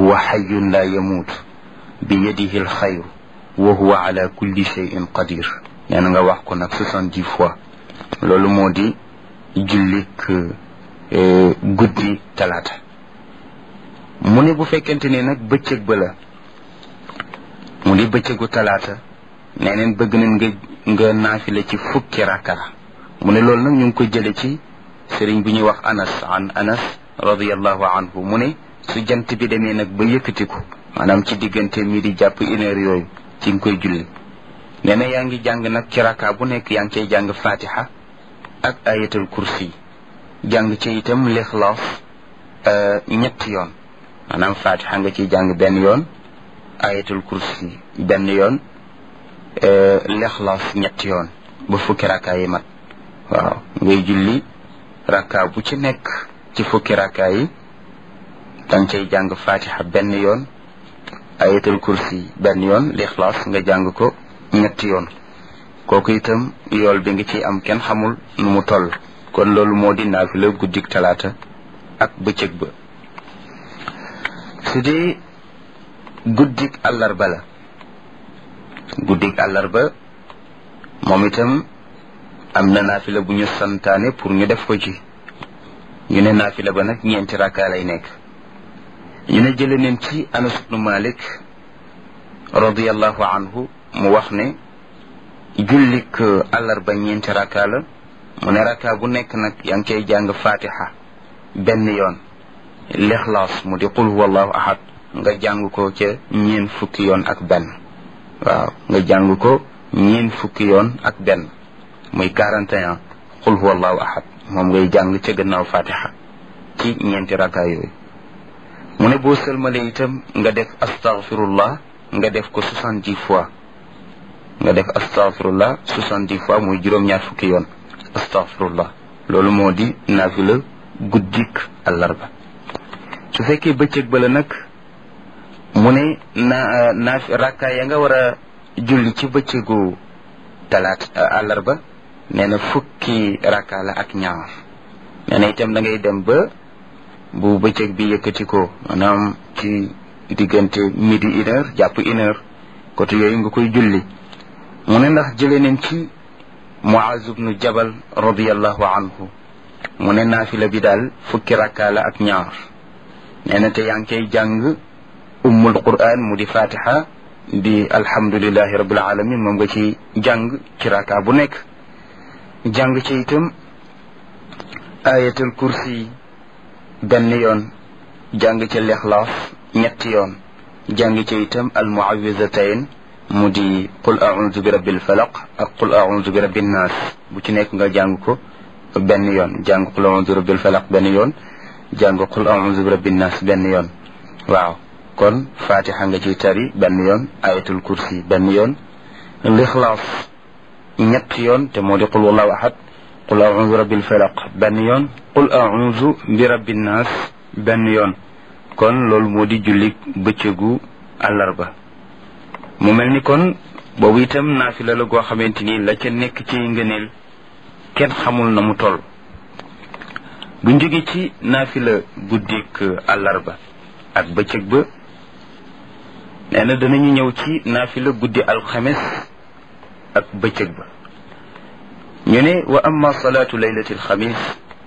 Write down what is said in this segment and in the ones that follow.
huwa xayun la yamuut bi yadihi alxayru wa huwa ala kulli cheyin qadir nee na nga wax ko nag soixante-dix fois loolu moo di jullik guddi talaata mu ne bu fekkente ne nag bëccëg ba la mu di bëccëgu talaata nee neen bëgg nañ nga nga naafila ci fukki rakka mu ne loolu nag ñu ngi ko jële ci sëriñ bu ñuy wax anas an anas radiallahu anhu mu ne su jant bi demee nag ba yëkkatiku maanaam ci diggante mi di jàpp une heure yooyu ci nga koy julli nee na yaa ngi jàng nag ci rakka bu nekk yaa ngi cay jàng fatiha ak ayatul kursi jàng ci itam lixlaas ñetti yoon maanaam fatiha nga ciy jàng benn yoon ayatul kursi benn yoon lixlaas ñetti yoon ba fukki rakka yi mat waaw ngay julli rakka bu ci nekk ci fukki rakka yi danga cay jàng fatiha benn yoon ayatul kursi benn yoon lixlaas nga jàng ko ñetti yoon kooku itam yool bi nga ciy am kenn xamul nu mu toll kon loolu moo di naafila guddik talaata ak bëccëg ba su dee guddik àllarba la guddik àllarba moom itam am na naafila bu ñu santaane pour ñu def ko ci ñu ne naafila ba nag ñeenti rakka lay nekk ñu ne jële neen ci anas ibnu malik radiallahu anhu mu wax ne jullik àllarba ñeenti rakka la mu ne rakka bu nekk nag yaa ngi cay jàng fatiha benn yoon lixlaas mu di qul huwallahu ahad nga jàng ko ca ñeen fukki yoon ak benn waaw nga jàng ko ñeen fukki yoon ak benn muy 41 qul huwallahu ahad moom ngay jàng ca gannaaw fatiha ci ñeenti rakka yooyu mu ne boo sëlmale itam nga def astaghfirullah nga def ko soixante-dix fois nga def astaghfirullah soixante-dix fois muy juróom-ñaar fukki yoon astaghfirullah loolu moo di naafila guddik àllarba su fekkee bëccëg ba la nag mu ne na naaf rakka ya nga war a julli ci bëccëgu talaat àllarba nee na fukki rakka la ak ñaar nee na itam da ngay dem ba bu bëccëg bi yëkkati ko maanaam ci diggante midi une heure jàpp une heure côté yooyu nga koy julli mu ne ndax jëlee nañ ci Muaz ibnu Jabal radiallahu anhu mu ne naafila bi daal fukki rakka la ak ñaar nee na te yaa ngi koy jàng ummul quran mu di fatiha di alhamdulillahi rabbil alamin moom nga ci jàng ci rakka bu nekk jàng ci itam ayatul kursi benn yoon jàng ci lixlaas ñetti yoon jàng ci itam al muawizatayn mu di qul a'udhu bi rabbil falaq ak qul a'udhu bi rabbin nas bu ci nekk nga jàng ko benn yoon jàng qul a'udhu bi rabbil falaq benn yoon jàng qul a'udhu bi rabbin nas benn yoon waaw kon fatiha nga ciy tari benn yoon ayatul kursi benn yoon lixlaas ñetti yoon te moo di qul wallahu ahad qul a'udhu bi rabbil falaq benn yoon qul a'udhu bi rabbin nas benn yoon kon loolu moo di julli bëccëgu àllarba mu mel ni kon boobu itam naafila la goo xamante ni la ca nekk ci ngëneel kenn xamul na mu toll buñ jógee ci naafila guddik àllarba ak bëccëg ba nee na danañu ñëw ci naafila guddi alxames ak bëccëg ba ñu ne wa amma salaatu laylati alxamis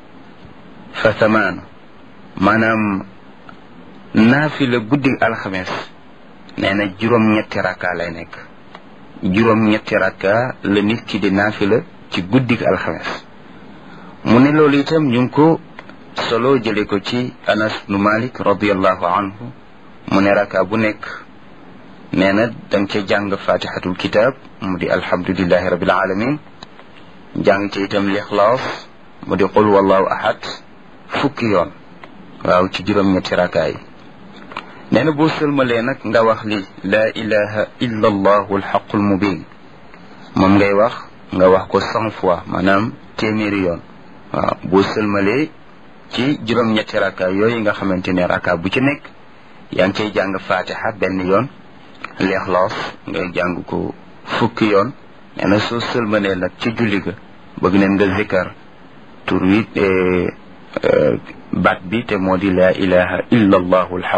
fa thamaanu maanaam naafila guddi alxames nee na juróom-ñetti rakka lay nekk juróom-ñetti rakka la nit ki di naafila ci guddik alxames mu ne loolu itam ñu ngi ko solo jële ko ci anas nu malik radiallahu anhu mu ne rakka bu nekk nee na da nga ca jàng fatihatul kitab mu di alhamdulillahi rabbil alamin jàng ca itam lixlaas mu di qul wallahu ahad fukki yoon waaw ci juróom-ñetti rakka yi nee na boo sëlmalee nag nga wax li laa ilaha illa allahu alxaqu almubin moom ngay wax nga wax ko cent fois maanaam téeméeri yoon waaw boo sëlmalee ci juróom-ñetti rakka yooyu nga xamante ne rakka bu ci nekk yaa ngi cay jàng fatiha benn yoon leexloos ngay jàng ko fukki yoon nee na soo sëlmalee nag ci julli ga bëgg neen nga zikkar tur wi baat bi te moo di laa ilaha illa allahu alxaq